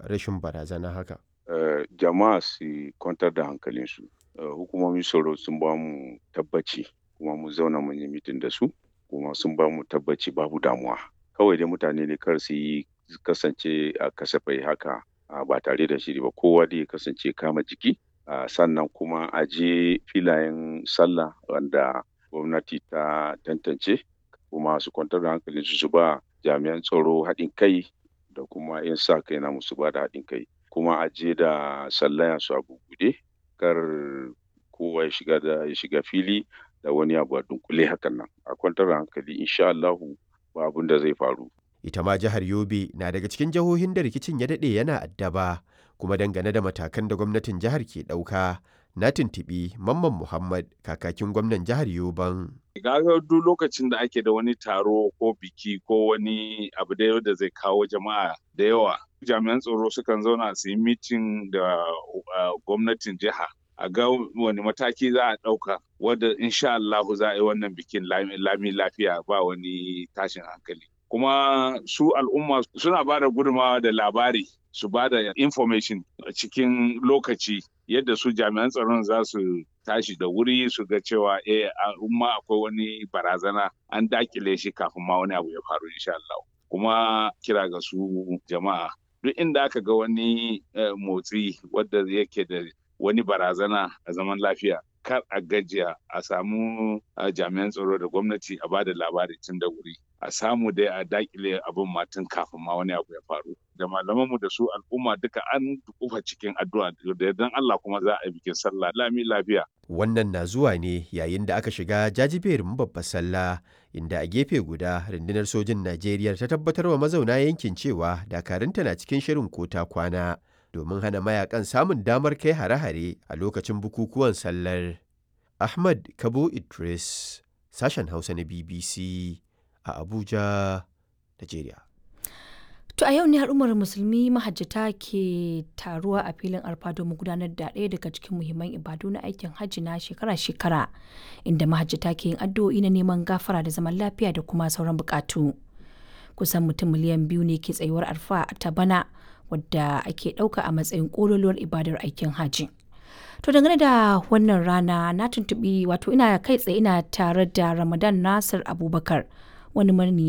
rashin barazana haka? Uh, jama'a su kwantar da hankalinsu. Uh, hukumomin tsaro sun ba mu tabbaci kuma mu zauna mun yi mitin da su kuma sun ba mu tabbaci babu damuwa. Kawai dai mutane ne kar su yi kasance a kasafai haka uh, ba tare da shiri ba kowa dai kasance kama jiki uh, sannan kuma a je filayen sallah wanda gwamnati ta tantance kuma su kwantar da hankalinsu su ba jami'an tsaro haɗin kai da kuma 'yan sa kai na musu ba da haɗin kai kuma a je da sallaya su a bubuɗe kar kowa ya shiga da ya shiga fili da wani abu a dunkule hakan nan a kwantar da hankali insha Allahu ba abin da zai faru ita ma jihar Yobe na daga cikin jihohin da rikicin ya daɗe yana addaba kuma dangane da matakan da gwamnatin jihar ke ɗauka na tuntuɓi Mamman Muhammad kakakin gwamnan jihar Yoban. Gaga duk lokacin da ake da wani taro ko biki ko wani abu da da zai kawo jama'a da yawa jami'an tsaro sukan zauna su yi mitin da gwamnatin jiha a ga wani mataki za a ɗauka wadda insha Allah za a yi wannan bikin lami lafiya ba wani tashin hankali. Kuma su al'umma suna ba da gudunmawa da labari su ba da information a cikin lokaci yadda su jami'an tsaron za su tashi da wuri su ga cewa eh al'umma akwai wani barazana an dakile shi kafin ma wani abu ya faru insha Allah. Kuma kira ga su jama'a duk inda aka ga wani motsi wadda yake da wani barazana a zaman lafiya kar a gajiya a samu jami'an tsaro da gwamnati a bada labari tun da wuri a samu dai a dakile abin matan kafin ma wani abu ya faru da malamanmu da su al'umma duka an kufa cikin addu'a da yardan Allah kuma za a yi bikin sallah lami lafiya wannan na zuwa ne yayin da aka shiga jajiberin babbar sallah inda a gefe guda rundunar sojin Najeriya ta tabbatar wa mazauna yankin cewa dakarunta na cikin shirin kota kwana domin hana mayakan samun damar kai hare-hare a lokacin bukukuwan sallar. Ahmad Kabo Idris, sashen Hausa na BBC a Abuja, Najeriya. To a yau ne al'ummar musulmi mahajjata ke taruwa a filin arfa domin gudanar da ɗaya daga cikin muhimman ibadu na aikin hajji na shekara-shekara inda mahajjata ke yin addu'o'i na neman gafara da zaman lafiya da kuma sauran bukatu. Kusan mutum miliyan biyu ne ke tsayuwar arfa ta bana wadda ake ɗauka a matsayin ƙololuwar ibadar aikin hajji. To dangane da wannan rana na tuntuɓi wato ina kai tsaye ina tare da Ramadan Nasir Abubakar wani